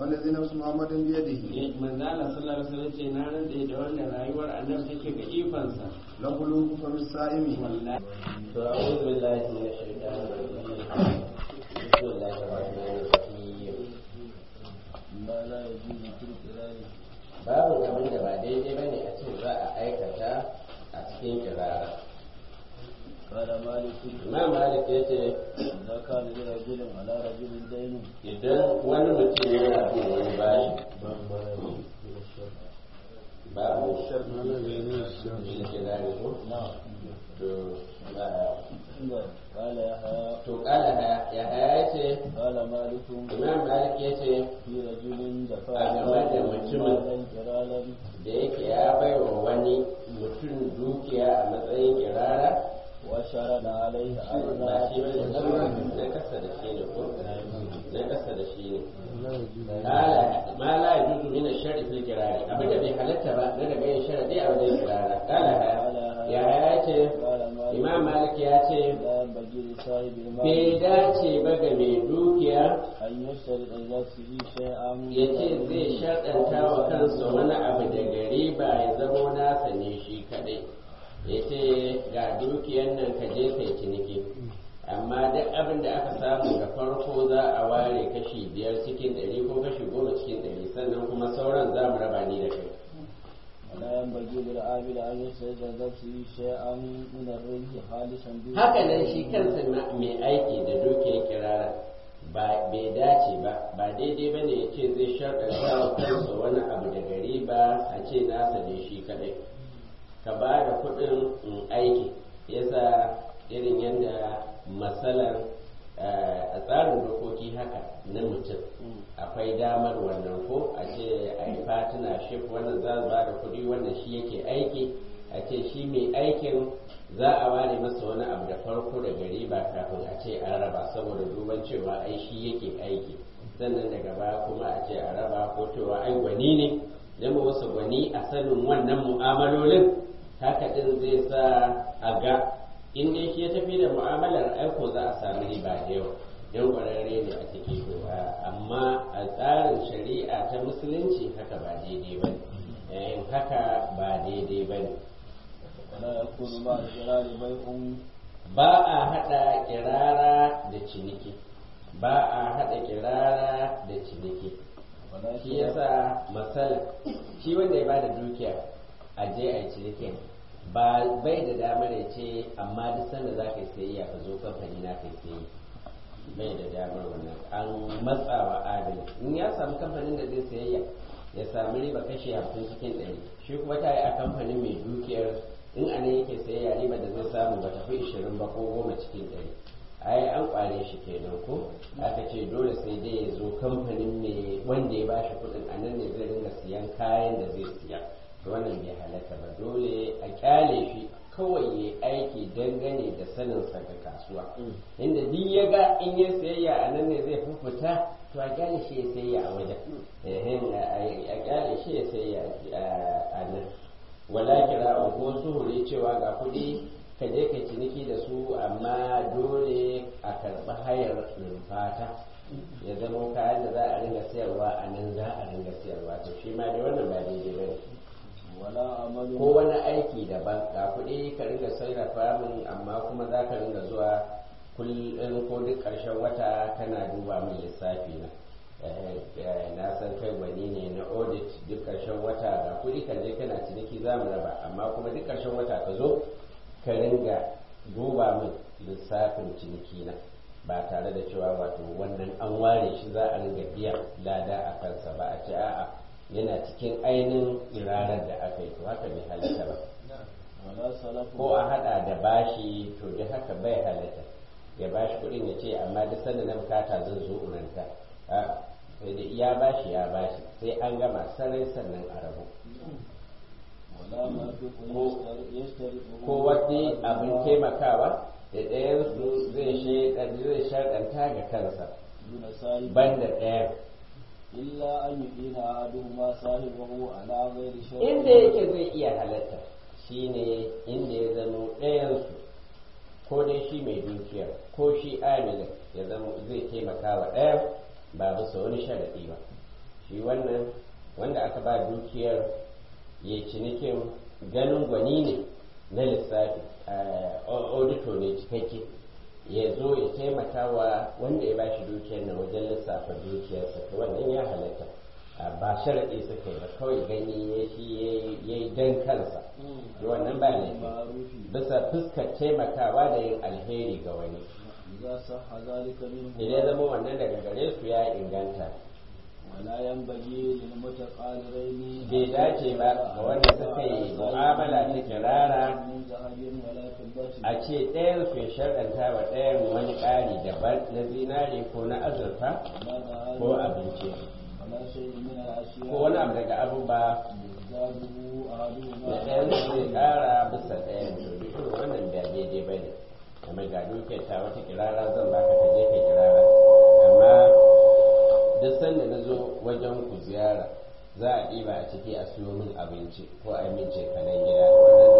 والذي نفس محمد بيده manzo Allah sallallahu alaihi wasallam ce na rantsa da wanda rayuwar annabi take ga ifansa لقلوب فم الصائم wallahi أعوذ بالله من الشيطان الرجيم بسم الله الرحمن الرحيم ما لا يجوز في القراءة babu abin da ba daidai bane a ce za a aikata a cikin kirara قال مالك imam malik ya ce إذا كان لرجل على رجل دين idan wani mutum yana bin wani bashi babu shi ke gane ko to ba- قال يحيى to kala ya haya ce قال مالك imam malik ya ce في رجل دفع A game da mutumin. مالا كرالا da yake ya baiwa wani mutum dukiya a matsayin kirara وشرد عليه ba ألا shi ba ne na kasa da shi ne ko na kasa da shi ne kala ma la yajuzu min ash-shar'i fil kirari abin da bai halatta ba na daga yin sharadi a wajen kirara kala ya ya ce قال مالك imam malik ya ce لا ينبغي لصاحب المال bai dace ba ga mai dukiya أن يشترط لنفسه شيئا ya ce zai shaɗanta wa kansa wani abu da gari ba ya zamo nasa ne shi kaɗai ya ce ga dukiyar nan ka je kai ciniki amma duk abin da aka samu da farko za a ware kashi biyar cikin ɗari ko kashi goma cikin ɗari sannan kuma sauran za mu raba ni da kai ولا ينبغي للعامل أن يشترط لنفسه شيئا من الربح خالصا به haka nan shi kansa ma- mai aiki da dukiyar kirara ba bai dace ba ba daidai ba ne ya ce zai shaɗanta wa kansa wani abu da gari ba a ce nasa ne shi kadai ka ba da kuɗin in aiki yasa irin yadda matsalar a tsarin dokoki haka na mutum akwai damar wannan ko a ce a yi fatina shif wannan za su ba da kuɗi wannan shi yake aiki a ce shi mai aikin za a ware masa wani abu da farko da gari ba kafin a ce an raba saboda duban cewa ai shi yake aiki sannan daga baya kuma a ce a raba ko cewa ai gwani ne zama wasu gwani a sanin wannan mu'amalolin haka din zai sa a ga in dai shi ya tafi da mu'amalar aiko za a sami riba da yawa yan kwararre ne a ciki to amma a tsarin shari'a ta musulunci haka ba daidai ba ne haka ba daidai ba ne ولا يكون مع الجلال بيع ba a haɗa kirara da ciniki ba a haɗa kirara da ciniki ولا shi yasa matsala shi wanda ya bada dukiya a je a yi cinikin ba bai da damar ya ce amma duk sanda za ka yi sayayya ka zo kamfani na ka yi sayayya bai da damar wannan an matsawa adali in ya samu kamfanin da zai sayayya ya sami riba kashi hamsin cikin ɗari shi kuma ta yi a kamfanin mai dukiyar in a nan yake sayayya riba da zai samu ba tafi ishirin ba ko goma cikin ɗari ai an kware shi kenan ko aka ce dole sai dai ya zo kamfanin ne wanda ya bashi kuɗin a nan ne zai ringa siyan kayan da zai siya to wannan bai halatta ba dole a kyale shi kawai ya aiki dangane da saninsa ga kasuwa inda duk ya ga in ya sayayya a nan ne zai fufuta to a kyale shi ya sayayya a wajen Ehem, a kyale shi ya sayayya a nan wala kira ko suhuri cewa ga kuɗi ka je ka ciniki da su amma dole a karɓi hayar rumfata ya zama kayan da za a ringa sayarwa a nan za a ringa sayarwa to shi ma dai wannan ba daidai ba ne ولا عمل ko wani aiki daban ga kuɗi ka ringa sarrafa min amma kuma za ka ringa zuwa kullum ko duk ƙarshen wata kana duba min lissafi na Eh, eh, na san kai gwani ne na audit duk ƙarshen wata ga kuɗi ka je kana ciniki za mu raba amma kuma duk ƙarshen wata ka zo ka ringa duba min lissafin ciniki na ba tare da cewa wato wannan an ware shi za a ringa biya lada a kansa ba a ce a'a yana cikin ainihin irarar da aka yi to haka bai halatta ba ولا سلف ko a hada da bashi to da haka bai halatta ya bashi kuɗin ya ce amma duk sanda na bukata zan zo uranta a sai dai ya bashi ya bashi sai an gama sarai sannan a rabu ولا مرفق يشترط يشترط ko wani abin taimakawa da ɗayan su zai shaɗa- zai shaɗanta ga kansa دون صاحب banda ɗayan إلا أن يدين أحدهما صاحبه على غير شرط inda yake zai iya halatta shine inda ya zamo ɗayansu ko dai shi mai dukiyar ko shi amilin ya zama zai taimaka wa ɗayan ba bisa wani sharaɗi ba shi wannan wanda aka ba dukiyar ya cinikin ganin gwani ne na lissafi audito ne cikakke ya zo ya taimaka wa wanda ya bashi dukiyar nan wajen lissafa dukiyarsa to wannan ya halatta ba sharaɗi suka yi ba kawai gani ya shi ya yi dan kansa to wannan ba laifi bisa fuskar taimakawa da yin alheri ga wani إذا صح ذلك منه idan zama wannan daga gare su ya inganta ولا ينبغي للمتقاربين bai dace ba ga wanda suka yi mu'amala ta kirara من ذهب ولا فضة a ce ɗayan su ya sharɗanta wa ɗayan wani ƙari daban na zinare ko na azurfa ولا ذهب ko abinci ولا شيء من الأشياء ko wani abu daga abubuwa يزداده أحدهما da ɗayan su zai ƙara bisa ɗayan to duk irin wannan ba daidai ba ne kamar ga dukiyar ta wata kirara zan baka ka je ka kirara amma duk sanda na zo wajen ku ziyara za a ɗiba a ciki a siyo min abinci ko a yi min cefane gida wannan